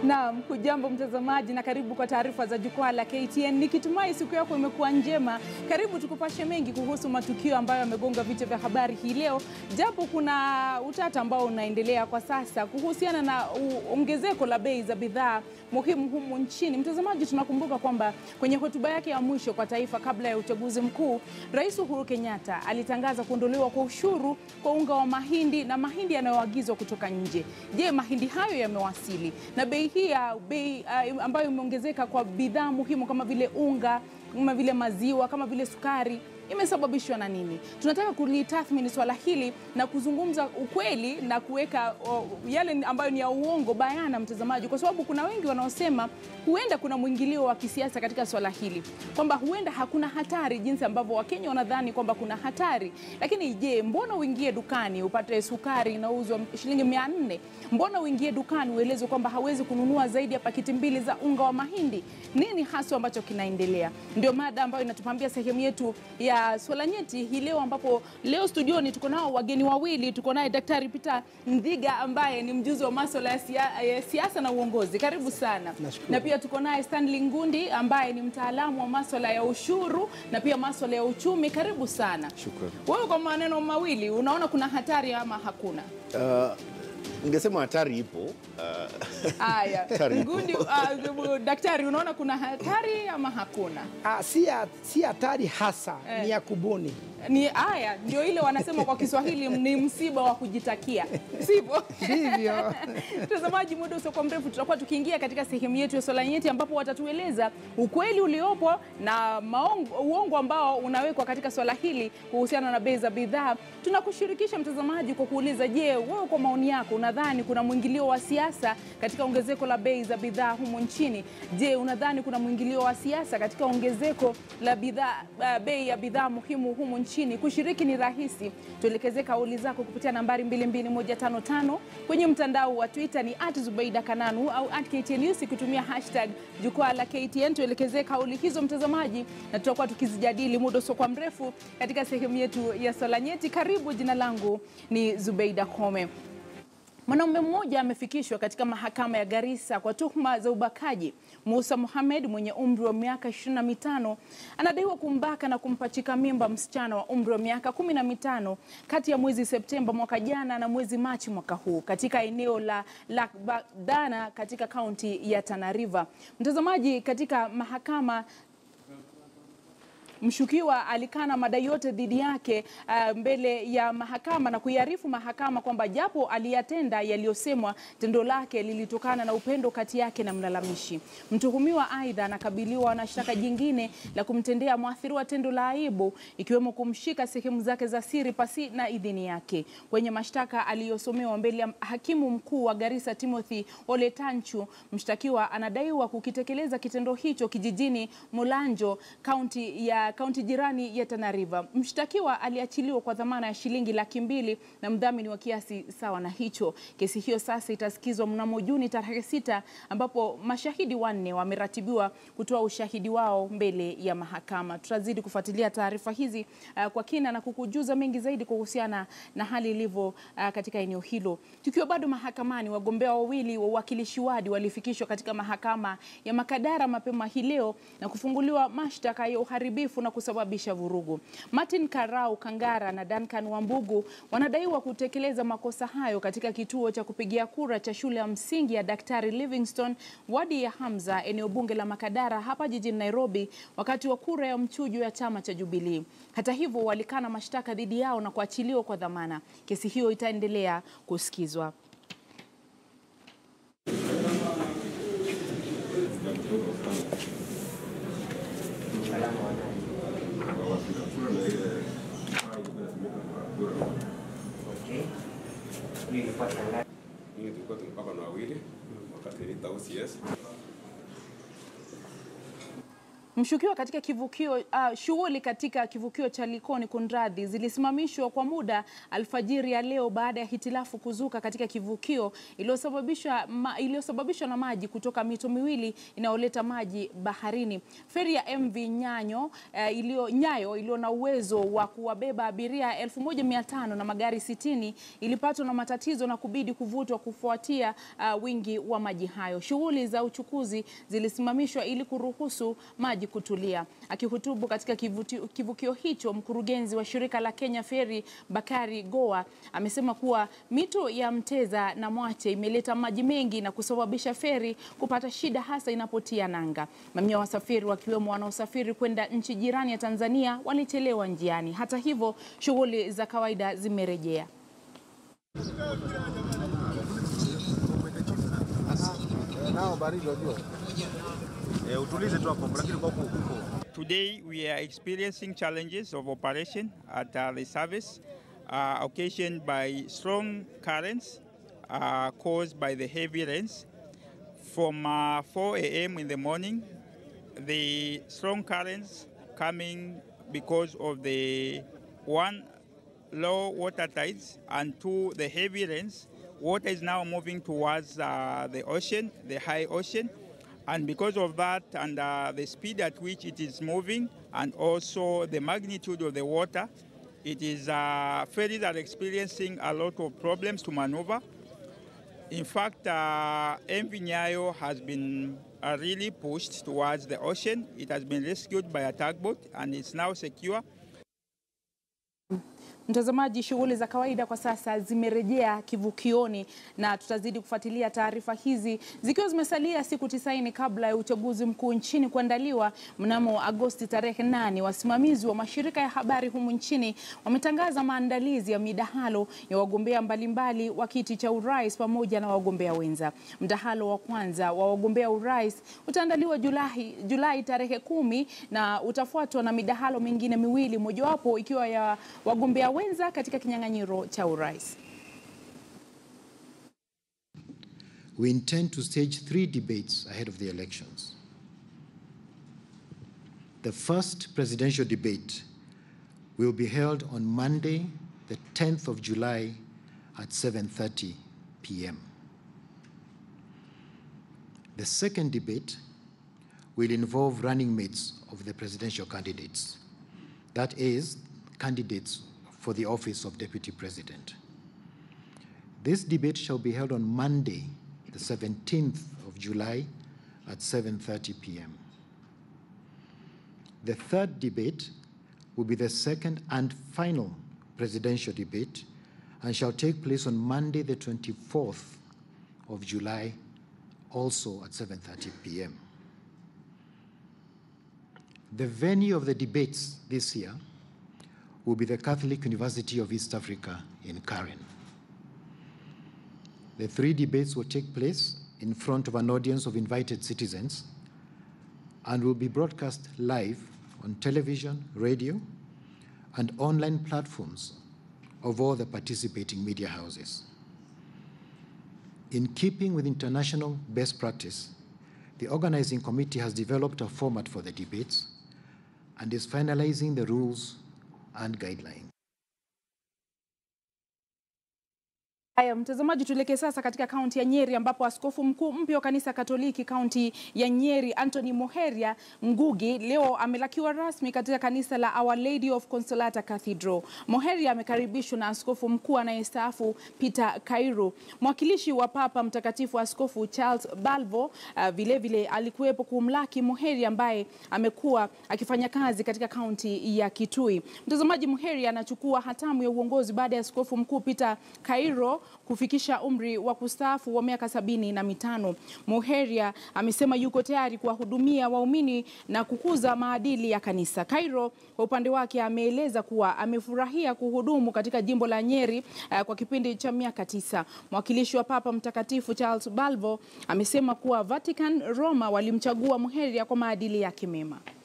Naam, hujambo mtazamaji na karibu kwa taarifa za jukwaa la KTN. Nikitumai siku yako imekuwa njema. Karibu tukupashe mengi kuhusu matukio ambayo yamegonga vichwa vya habari hii leo, japo kuna utata ambao unaendelea kwa sasa kuhusiana na ongezeko la bei za bidhaa muhimu humu nchini. Mtazamaji, tunakumbuka kwamba kwenye hotuba yake ya mwisho kwa taifa kabla ya uchaguzi mkuu, Rais Uhuru Kenyatta alitangaza kuondolewa kwa ushuru kwa unga wa mahindi na mahindi yanayoagizwa kutoka nje. Je, mahindi hayo yamewasili? Na bei hii ya bei uh, ambayo imeongezeka kwa bidhaa muhimu kama vile unga, kama vile maziwa, kama vile sukari imesababishwa na nini? Tunataka kulitathmini swala hili na kuzungumza ukweli na kuweka yale ambayo ni ya uongo bayana, mtazamaji, kwa sababu kuna wengi wanaosema huenda kuna mwingilio wa kisiasa katika swala hili, kwamba huenda hakuna hatari jinsi ambavyo Wakenya wanadhani kwamba kuna hatari. Lakini je, mbona uingie dukani upate sukari inauzwa shilingi mia nne? Mbona uingie dukani uelezwe kwamba hawezi kununua zaidi ya pakiti mbili za unga wa mahindi? Nini haswa ambacho kinaendelea? Ndio mada ambayo inatupambia sehemu yetu ya swala nyeti hii leo, ambapo leo studioni tuko nao wageni wawili. Tuko naye Daktari Peter Ndhiga ambaye ni mjuzi wa masuala ya siasa na uongozi. Karibu sana. Nashukuru. Na pia tuko naye Stanley Ngundi ambaye ni mtaalamu wa masuala ya ushuru na pia masuala ya uchumi. Karibu sana. Shukrani. Wewe kwa maneno mawili, unaona kuna hatari ama hakuna? Uh, ningesema hatari ipo. Uh, Haya, Hatari. Ngundi, uh, daktari, unaona kuna hatari ama hakuna? Ah, si ya- si hatari hasa Eh. ni ya kubuni. Ni haya ndio ile wanasema kwa Kiswahili ni msiba wa kujitakia, sivyo? Ndivyo. Mtazamaji, muda usiokuwa mrefu tutakuwa tukiingia katika sehemu yetu ya swala nyeti, ambapo watatueleza ukweli uliopo na maongo, uongo ambao unawekwa katika swala hili kuhusiana na bei za bidhaa. Tunakushirikisha mtazamaji kwa kuuliza, je, wewe kwa maoni yako unadhani kuna mwingilio wa siasa katika ongezeko la bei za bidhaa humu nchini? Je, unadhani kuna mwingilio wa siasa katika ongezeko la bidhaa uh, bei ya bidhaa muhimu humu nchini? Kushiriki ni rahisi, tuelekeze kauli zako kupitia nambari 22155 kwenye mtandao wa Twitter ni at Zubeida Kananu au at KTN News kutumia hashtag jukwaa la KTN. Tuelekeze kauli hizo mtazamaji, na tutakuwa tukizijadili muda usiokuwa mrefu katika sehemu yetu ya swala nyeti. Karibu, jina langu ni Zubeida Kome. Mwanaume mmoja amefikishwa katika mahakama ya Garissa kwa tuhuma za ubakaji. Musa Mohamed mwenye umri wa miaka 25 anadaiwa kumbaka na kumpachika mimba msichana wa umri wa miaka 15 kati ya mwezi Septemba mwaka jana na mwezi Machi mwaka huu katika eneo la Lakbadana katika kaunti ya Tana River. Mtazamaji, katika mahakama Mshukiwa alikana madai yote dhidi yake uh, mbele ya mahakama na kuiarifu mahakama kwamba japo aliyatenda yaliyosemwa, tendo lake lilitokana na upendo kati yake na mlalamishi. Mtuhumiwa aidha anakabiliwa na shtaka jingine la kumtendea mwathiriwa tendo la aibu, ikiwemo kumshika sehemu zake za siri pasi na idhini yake. Kwenye mashtaka aliyosomewa mbele ya hakimu mkuu wa Garissa Timothy Ole Tanchu, mshtakiwa anadaiwa kukitekeleza kitendo hicho kijijini Mulanjo, kaunti ya kaunti jirani ya Tana River. Mshtakiwa aliachiliwa kwa dhamana ya shilingi laki mbili na mdhamini wa kiasi sawa na hicho. Kesi hiyo sasa itasikizwa mnamo Juni tarehe sita ambapo mashahidi wanne wameratibiwa kutoa ushahidi wao mbele ya mahakama. Tutazidi kufuatilia taarifa hizi uh, kwa kina na kukujuza mengi zaidi kuhusiana na hali ilivyo uh, katika eneo hilo. Tukiwa bado mahakamani, wagombea wawili wa uwakilishi wadi walifikishwa katika mahakama ya Makadara mapema hii leo na kufunguliwa mashtaka ya uharibifu na kusababisha vurugu. Martin Karau Kangara na Duncan Wambugu wanadaiwa kutekeleza makosa hayo katika kituo cha kupigia kura cha shule ya msingi ya Daktari Livingstone, wadi ya Hamza, eneo bunge la Makadara hapa jijini Nairobi, wakati wa kura ya mchujo ya chama cha Jubilee. Hata hivyo, walikana mashtaka dhidi yao na kuachiliwa kwa dhamana. Kesi hiyo itaendelea kusikizwa. Mimi tulikuwa tumepaka na wawili wakati nilita OCS. Mshukiwa katika kivukio uh, shughuli katika kivukio cha Likoni Kunradhi zilisimamishwa kwa muda alfajiri ya leo baada ya hitilafu kuzuka katika kivukio iliyosababishwa ma, iliyosababishwa na maji kutoka mito miwili inayoleta maji baharini. Feri ya MV Nyanyo uh, iliyo Nyayo iliyo na uwezo wa kuwabeba abiria 1500 na magari 60 ilipatwa na matatizo na kubidi kuvutwa kufuatia uh, wingi wa maji hayo. Shughuli za uchukuzi zilisimamishwa ili kuruhusu maji kutulia. Akihutubu katika kivuti- kivukio hicho, mkurugenzi wa shirika la Kenya Ferry Bakari Goa amesema kuwa mito ya Mteza na Mwache imeleta maji mengi na kusababisha feri kupata shida hasa inapotia nanga. Mamia wasafiri wakiwemo wanaosafiri kwenda nchi jirani ya Tanzania walichelewa njiani. Hata hivyo, shughuli za kawaida zimerejea. nao baridi wajua. Eh, utulize tu hapo lakini kwa huko huko. Today we are experiencing challenges of operation at uh, the service uh, occasioned by strong currents uh, caused by the heavy rains. From uh, 4 a.m. in the morning, the strong currents coming because of the one low water tides and two the heavy rains. Water is now moving towards uh, the ocean, the high ocean, and because of that and uh, the speed at which it is moving and also the magnitude of the water, it is uh, ferries are experiencing a lot of problems to maneuver. In fact, uh, MV Nyayo has been uh, really pushed towards the ocean. It has been rescued by a tugboat and it's now secure. Mtazamaji, shughuli za kawaida kwa sasa zimerejea kivukioni na tutazidi kufuatilia taarifa hizi zikiwa zimesalia siku tisaini kabla ya uchaguzi mkuu nchini kuandaliwa mnamo Agosti tarehe nane. Wasimamizi wa mashirika ya habari humu nchini wametangaza maandalizi ya midahalo ya wagombea mbalimbali wa kiti cha urais pamoja na wagombea wenza. Mdahalo wa kwanza wa wagombea urais utaandaliwa Julai, Julai tarehe kumi na utafuatwa na midahalo mingine miwili, mojawapo ikiwa ya wagombea wenza katika kinyang'anyiro cha urais. We intend to stage three debates ahead of the elections. The first presidential debate will be held on Monday, the 10th of July at 7:30 p.m. The second debate will involve running mates of the presidential candidates. That is, candidates for the office of deputy president. This debate shall be held on Monday, the 17th of July at 7:30 p.m. The third debate will be the second and final presidential debate and shall take place on Monday, the 24th of July, also at 7:30 p.m. The venue of the debates this year will be the Catholic University of East Africa in Karen. The three debates will take place in front of an audience of invited citizens and will be broadcast live on television, radio, and online platforms of all the participating media houses. In keeping with international best practice, the organizing committee has developed a format for the debates and is finalizing the rules and guidelines. Haya, mtazamaji, tuelekee sasa katika kaunti ya Nyeri ambapo askofu mkuu mpya wa kanisa Katoliki kaunti ya Nyeri Anthony Moheria Ngugi leo amelakiwa rasmi katika kanisa la Our Lady of Consolata Cathedral. Moheria amekaribishwa na askofu mkuu anayestaafu Peter Kairu. Mwakilishi wa Papa Mtakatifu Askofu Charles Balvo uh, vilevile alikuwepo kumlaki Moheria ambaye amekuwa akifanya kazi katika kaunti ya Kitui. Mtazamaji, Moheria anachukua hatamu ya uongozi baada ya askofu mkuu Peter Kairo kufikisha umri wa kustaafu wa miaka sabini na mitano. Moheria amesema yuko tayari kuwahudumia waumini na kukuza maadili ya kanisa. Kairo kwa upande wake ameeleza kuwa amefurahia kuhudumu katika jimbo la Nyeri uh, kwa kipindi cha miaka tisa. Mwakilishi wa Papa Mtakatifu Charles Balvo amesema kuwa Vatican, Roma walimchagua Moheria kwa maadili yake mema.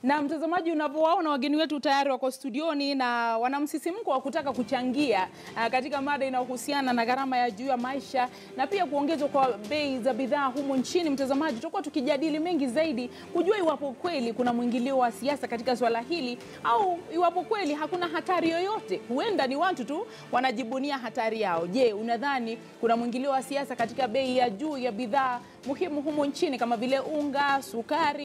Na mtazamaji, unavyowaona wageni wetu tayari wako studioni na wana msisimko wa kutaka kuchangia uh, katika mada inayohusiana na gharama ya juu ya maisha na pia kuongezwa kwa bei za bidhaa humu nchini. Mtazamaji, tutakuwa tukijadili mengi zaidi kujua iwapo kweli kuna mwingilio wa siasa katika swala hili au iwapo kweli hakuna hatari yoyote. Huenda ni watu tu wanajibunia hatari yao. Je, unadhani kuna mwingilio wa siasa katika bei ya juu ya bidhaa muhimu humu nchini kama vile unga, sukari